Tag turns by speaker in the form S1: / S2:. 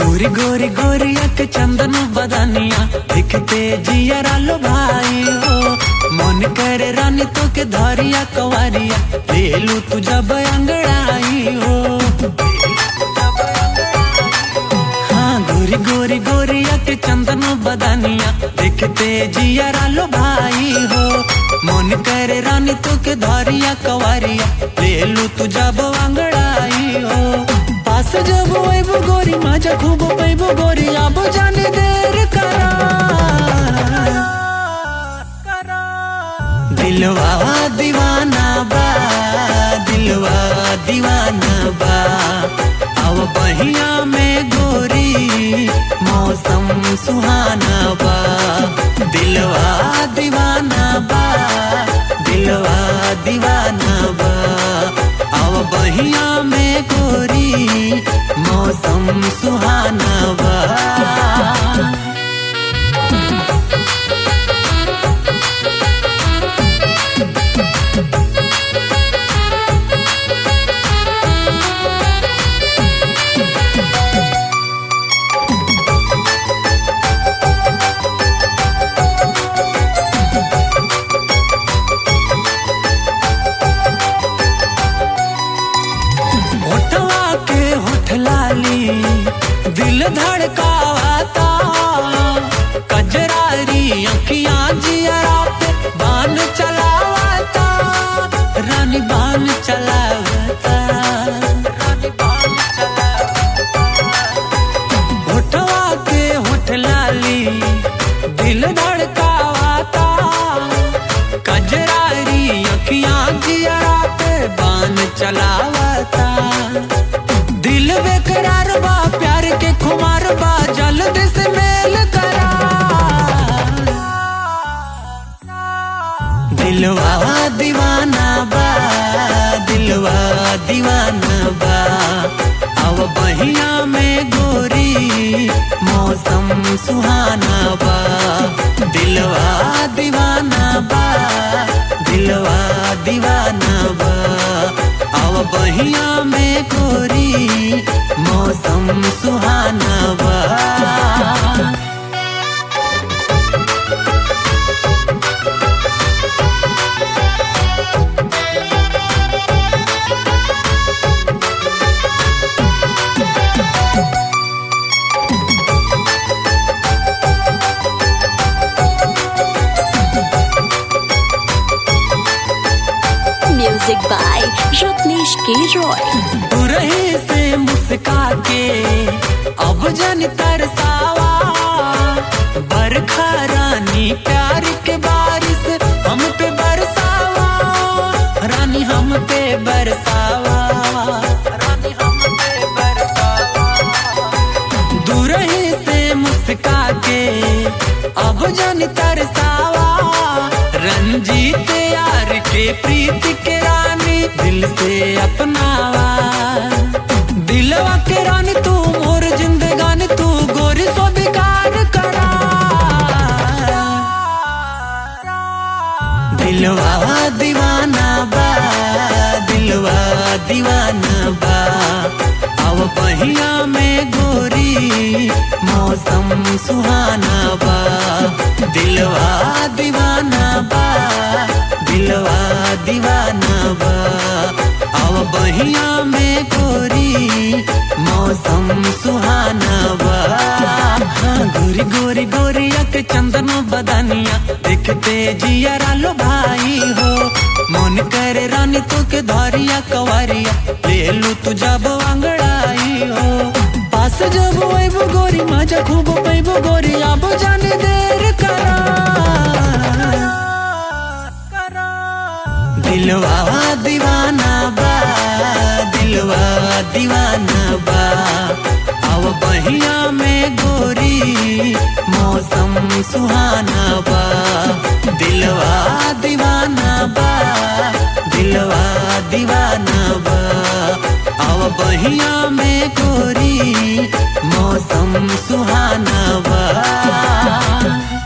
S1: गोरी गोरी गोरिया के चंदन बदनिया दिखते जिया रालो भाई हो मन करे रानी तो के धरिया कवारिया ले लू तू जब अंगड़ाई हो हाँ गोरी गोरी गोरिया के चंदन बदनिया दिखते जिया रालो भाई हो मन करे रानी तो के धरिया कवारिया ले लू तू जब अंगड़ाई हो पास जब वैबो गोरी मजा खूब पैबो गोरी अब जाने देर करा दिलवा दीवाना बा दिलवा दीवाना बा अब बहिया में गोरी मौसम सुहाना बा दिलवा दीवाना बा दिलवा दीवाना बा अब बहिया में गोरी मौसम सुहाना बा होठवा के होठ लाली दिल धड़कावाता कजरारी अखियां जियरा पे बान चलावाता रानी बान चलावाता रानी बान चलावाता होठवा के होठ लाली दिल धड़कावाता कजरारी अखियां जियरा पे बान चलावाता दिल बेकरार बा प्यार के खुमार बा जल्द से मेल करा दिलवा दीवाना बा दिलवा दीवाना बा अब बहिया में गोरी मौसम सुहाना बा दिलवा दीवाना बा दिलवा दीवाना बा अब बहिया में गोरी मौसम सुहाना बा
S2: Music by Ratnesh K. Roy.
S1: तू रही से मुस्का के अब जन तरसावा बरखा रानी प्यार के बारिश हम पे बरसावा रानी हम पे बरसावा रानी हम पे बरसावा दूर ही से मुस्का के अब जन तरसावा रंजीत यार के प्रीत के रानी दिल से अपनावा दिलवा के रानी तू मोर जिंदगानी तू गोरी सो बेकार करा दिलवा दीवाना बा दिलवा दीवाना बा अब बहिया में गोरी मौसम सुहाना बा दिलवा दीवाना बा दिलवा दीवाना बा अब बहिया में गोरी मौसम सुहाना बा हाँ गोरी गोरी गोरिया के चंदन बदनिया देखते जिया रालो भाई हो मन करे रानी तू के धरिया कवारिया ले लू तू जब अंगड़ाई हो पास जब वैबो गोरी मजा खूब पैबो गोरी अब जाने देर करा दिलवा दीवाना बा दिलवा दीवाना बा अब बहिया में गोरी मौसम सुहाना बा दिलवा दीवाना बा दिलवा दीवाना बा अब बहिया में गोरी मौसम सुहाना बा